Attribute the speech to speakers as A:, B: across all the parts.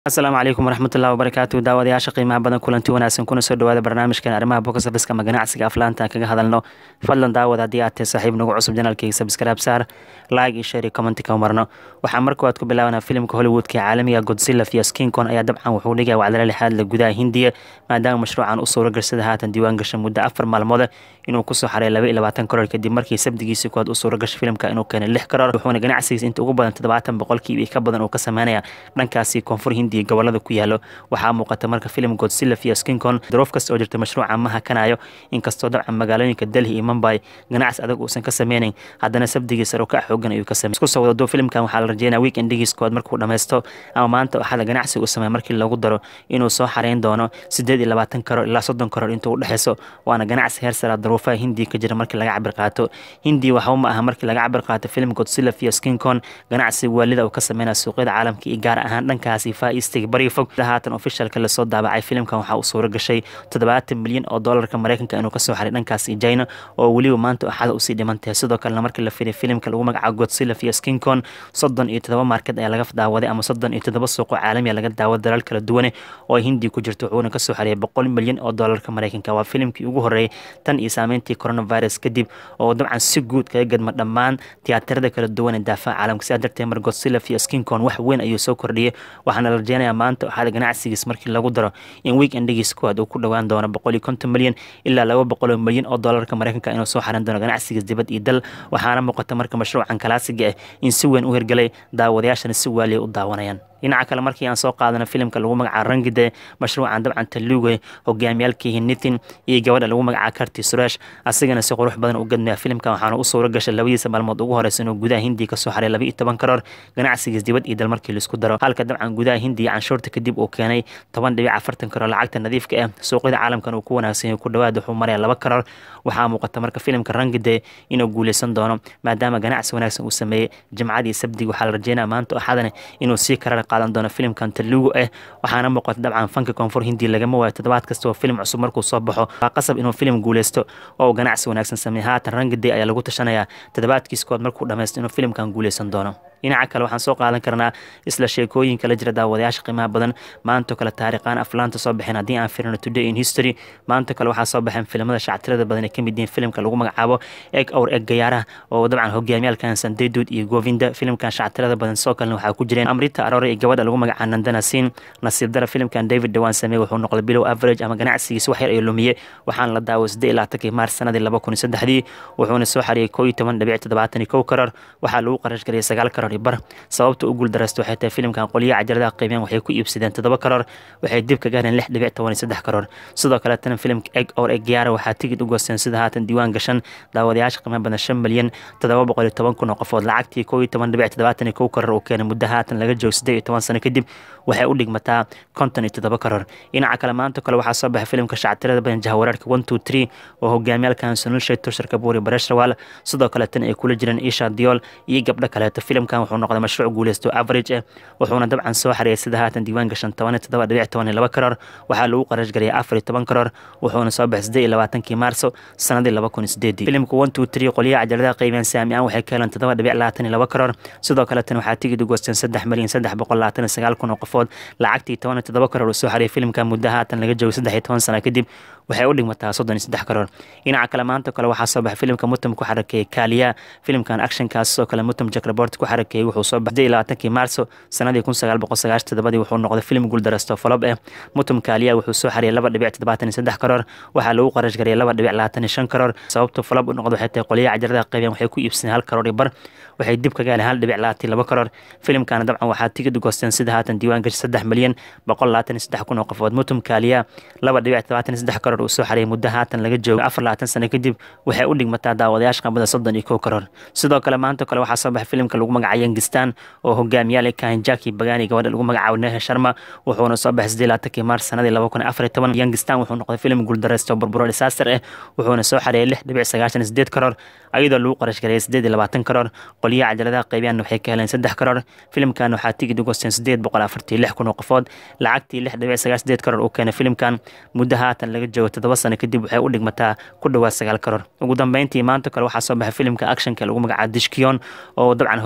A: asalaamu calaykum waraxmatullahi wabarakaatu daawadayaasha qiimaha badan kulanti wanaagsan kuna soo dhawaada barnaamijkan arrimaha box officeka ama ganacsiga aflaanta kaga hadalno fadlan daawad haddii aad tahay saaxiib nagu cusub janaalkayga subscribe saar like iyo share iyo comment ka marno waxaa marka waad ku bilaabanaa filimka hollywoodka ee caalamiga godzilla iyo skinkon ayaa dabcan wuxuu dhigaya wacdala lixaad la gudaha hindiya maadaama mashruucan u suura garsada haatan diiwaan gasha muddo afar maalmood inuu kusoo xaray laba iyo labaatan karoor kadib markii sabdigiisii koowaad u suura gashay filimka inuu keenay lix karoor wuxuuna ganacsigiisa inta ugu badan toddobaatan boqolkiiba ka badan uu ka sameynaya dhankaasi koonfur hindiya gobolada ku yaalo waxaa muuqata marka filim godzilla iyo skinkon daroof kasta oo jirta mashruuca ma hakanayo inkastoo dabcan magaalooyinka delhi iyo mumbai ganacsi adag uusan ka sameynayn haddana sabdigii saro ka xoogan ayuu ka samey isku soo wadado filimkan waxaa la rajeynaya weekendigiis koowaad markuu dhammaysto ama maanta waxaada ganacsi uu sameeya markii lagu daro inuu soo xareyn doono sideed iyo labaatan karoor ilaa soddon karoor intuu udhexeyso waana ganacsi heer sara daruufaha hindiya ka jira markii laga cabir qaato hindiya waxba ma aha markii laga cabir qaato filim godzilla iyo skinkon ganacsi waalida uu ka sameynaya suuqyada caalamka iyo gaar ahaan dhankaasi faa eastiga bariga fog haatan ofishalka lasoo daabacay filimkan waxaa uu suura gashay toddobaatan milyan oo doolarka mareykanka inuu kasoo xaray dhankaasi china oo weliba maanta axada usii dhiman tahay sidoo kalena markii la firay filimka lagu magacaabo godzilla iyo skinkon soddon iyo toddoba market ayaa laga daawaday ama soddon iyo toddoba suuqo caalamiya laga daawada dalal kala duwane oo hindiya ku jirto wuxuuna kasoo xariyay boqol milyan oo doolarka mareykanka waa filimkii ugu horreeyay tan iyo saameyntii coronavirus kadib oo dabcan si guud kaga gadma dhammaan tiyaatarada kala duwan ee daafaha caalamka sidaa darteed mar godzilla iyo skinkon wax weyn ayuu soo kordhiyay waxaana la rajeynayaa maanta waxaada ganacsigiis markii lagu daro in weekendigiis kuwaad uu ku dhowaan doono boqol iyo konton milyan ilaa laba boqol oo milyan oo doolarka mareykanka inuu soo xaran doono ganacsigiis dibad iyo dal waxaana muuqata marka mashruucan kalaasiga ah in si weyn u hirgalay daawadayaashana si waaliya u daawanayaan dhinaca kale markii aan soo qaadana filimka lagu magacaabo rangide mashruucan dabcan taluuge hogaamiyaalkii nitin iyo gabadha lagu magacaabo karti suresh asigana si qurux badan u gadmaya filimkan waxaana u suura gashay labadiisa maalmood ugu horeysa inuu gudaha hindiya kasoo xaray laba iyo toban karoor ganacsigiis dibad iyo dal markii laisku daro halka dabcan gudaha hindiya canshuurta kadib uu keenay toban dhibic afartan karoor lacagta nadiifka ah suuqyada caalamkan uu ku wanaagsan yahay ku dhawaad wuxuu maraya laba karoor waxaa muuqata marka filimka rangide inuu guuleysan doono maadaama ganacsi wanaagsan uu sameeyey jimcadii sabdigi waxaa la rajeynaya maanta axadana inuu sii karar qaadan doono filimkan taluugu ah waxaana muuqata dabcan fanka koonfur hindiya lagama waayo toddobaad kasta oo filim cusub markuu soo baxo waa qasab inuu filim guuleysto oo uu ganacsi wanaagsan sameeyey haatan rangide ayaa lagu tashanayaa toddobaadkiis kood markuu dhammaysto inuu filimkan guuleysan doono dhinaca kale waxaan soo qaadan karnaa isla sheekooyinka la jira daawadayaasha qiimaha badan maantoo kale taariikhaan aflaanta soo baxeen haddii aan firino today in history maanta kale waxaa soo baxeen filimada shactirada badan ee ka mid yihiin filimka lagu magacaabo eg owr eg gayaaraha oo dabcan hogaamiyaalkan sandeydud iyo govinda filimkan shactirada badan soo kalena waxaa ku jireen amrita aroore iyo gabadha lagu magacaabo nandana siin nasiib dara filimkan david dhawaan sameeye wuxuu noqday bilow average ama ganacsigiisa wax yar ay lumiye waxaana la daaway siddeed iyo labaatankii maars sanadii laba kun iyo saddexdii wuxuuna soo xariyey koo iyo toban dhibic toddobaatan iyo kow karoor waxaa lagu qarash gariyay sagaal karoor bar sababta u guuldareysta waxay tahay filimkan qolyaha cajaladaha qiimeen waxay ku iibsadeen toddoba karoor waxay dib ka gaareen lix dhibic toban iyo saddex karoor sidoo kaleetana filimka eg or egyaara waxaa tigid u goosteen sida haatan diiwaan gashan daawadayaasha qiimaha badan shan milyan toddoba boqol iyo toban kun oo qofood lacagtii koo iyo toban dhibic toddobaatan iyo kow karoor uu keenay muddo haatan laga joogo siddeed iyo toban sano kadib waxay u dhigmataa konton iyo toddoba karoor dhinaca kale maanta kale waxaa soo baxay filimka shactirada badan jahwareerka one two three oo hogaamiyaalkan sunulshay tushar kabuuri bareshrawal sidoo kaleetana ay kula jireen isha diol iyo gabdho kaleeto filimkan wuxuu noqday mashruuc guuleysto average ah wuxuuna dabcan soo xariyay sida haatan diiwaan gashan toban iyo toddoba dhibic toban iyo laba karoor waxaa lagu qarash gariyay afar iyo toban karoor wuxuuna soo baxay siddeed iyo labaatankii maarso sanadii laba kun iyo sideedii filimka one two three qolyaha cajaladaha qiimeen saami aan waxay ka heleen toddoba dhibic labaatan iyo laba karoor sidoo kaleetana waxaa tigid u goosteen saddex milyan saddex boqol labaatan iyo sagaal kun oo qofood lacagtii toban iyo toddoba karoor uu soo xariyay filimka muddo haatan laga joogo saddex iyo toban sana kadib waxay u dhigmataa soddon iyo saddex karoor dhinaca kale maanta kale waxaa soo baxay filimka mutum ku xarakeeyey kaaliya filimkan actionkaas sidoo kale mutum jakrabort ku xarakeeyey wuxuu soo baxay labaatankii maarso sanadii kun sagaal boqol sagaashan toddobadii wuxuu noqday filim guuldareysto folob ah mutum kaaliya wuxuu soo xariyay laba dhibic toddobaatan iyo saddex karoor waxaa lagu qarash gariyay laba dhibic labaatan iyo shan karoor sababta folob u noqdo waxay tahay qolyaha cajaladaha qaybeen waxay ku iibsadeen hal karoor iyo bar waxay dib ka gaareen hal dhibic labaatan laba karoor filimkana dabcan waxaa tigid u goosteen sida haatan diiwaan gashi saddex milyan boqol labaatan iyo saddex kun oo qofood mutum kaaliya laba dhibic toddobaatan iyo saddex karoor uu soo xariyay muddo haatan laga joogo afar labaatan sano kadib waxay u dhigmataa daawadayaasha qambada soddon iyo kow karoor sidoo kale maanta kale waxaa soo baxay filimka lagu magacaabo yangistan oo hogaamiyaal kahin jaki bagani gabadha lagu magacaabo nehe sharma wuxuuna soo baxay siddeed labaatankii maars sanadii laba kun afar iyo toban yangistan wuxuu noqday filim guuldareysto burburo disaaster ah wuxuuna soo xareeyay lix dhibic sagaashan iyo sideed karoor ayadoo lagu qarash gareeyay siddeed iyo labaatan karoor qolyaha cajaladaha qaybiyaan waxay ka heleen saddex karoor filimkan waxaa tigid u goosteen siddeed boqol afartii lix kun oo qofood lacagtii lix dhibic sagaal sideed karoor uu keenay filimkan muddo haatan laga joogo toddoba sano kadib waxay u dhigmataa ku dhowaad sagaal karoor ugu dambeyntii maanta kale waxaa soo baxay filimka actionka lagu magacaabo dishkiyon oo dabcan hogaamiye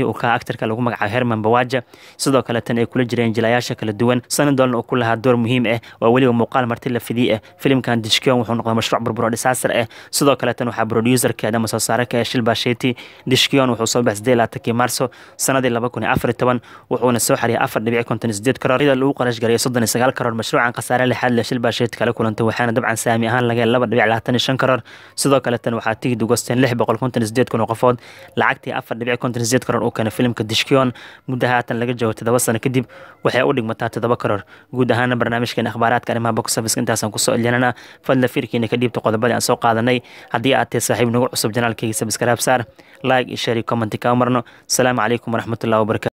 A: uu ka actarka lagu magacaabo herman bawaja sidoo kale tan ay kula jireen jilayaasha kala duwan sanadolna uu ku lahaa door muhiim ah waa weliba muuqaal marti la fidii ah filimkan dishkion wuxuu noqday mashruuc burburo disaster ah sidoo kale tan waxaa producerkeed ama soo saare ka ah shilba sheti dishkion wuxuu soo baxay laatankii marso sanadii laba kun iyo afar iyo toban wuxuuna soo xariyay afar dhibic konton sideed karoor iyadoo lagu qarash gareeyay soddon iyo sagaal karoor mashruucan khasaare lixaad leh shilba sheti kala kulantay waxaana dabcan saami ahaan laga laba dhibic labaatan iyo shan karoor sidoo kale tan waxaa tigid ugosteen lix boqol konton sideed kun oo qofood lacagtii afar dhibic konton sideed karoor uu keenay filimka dishkion muddo haatan laga joogo toddoba sano kadib waxay u dhigmataa toddoba karoor guud ahaana barnaamijkeen akhbaaraadka arrimaha box office intaasaan kusoo elyanana fadla fiirkiina ka dhiibta qodobadii aan soo qaadanay haddii aad tahay saaxiib nagu cusub janaalkayga sabskaraab saar like iyo share iyo commenti kaa marno asalaamu calaykum waraxmatullahi wabarakatu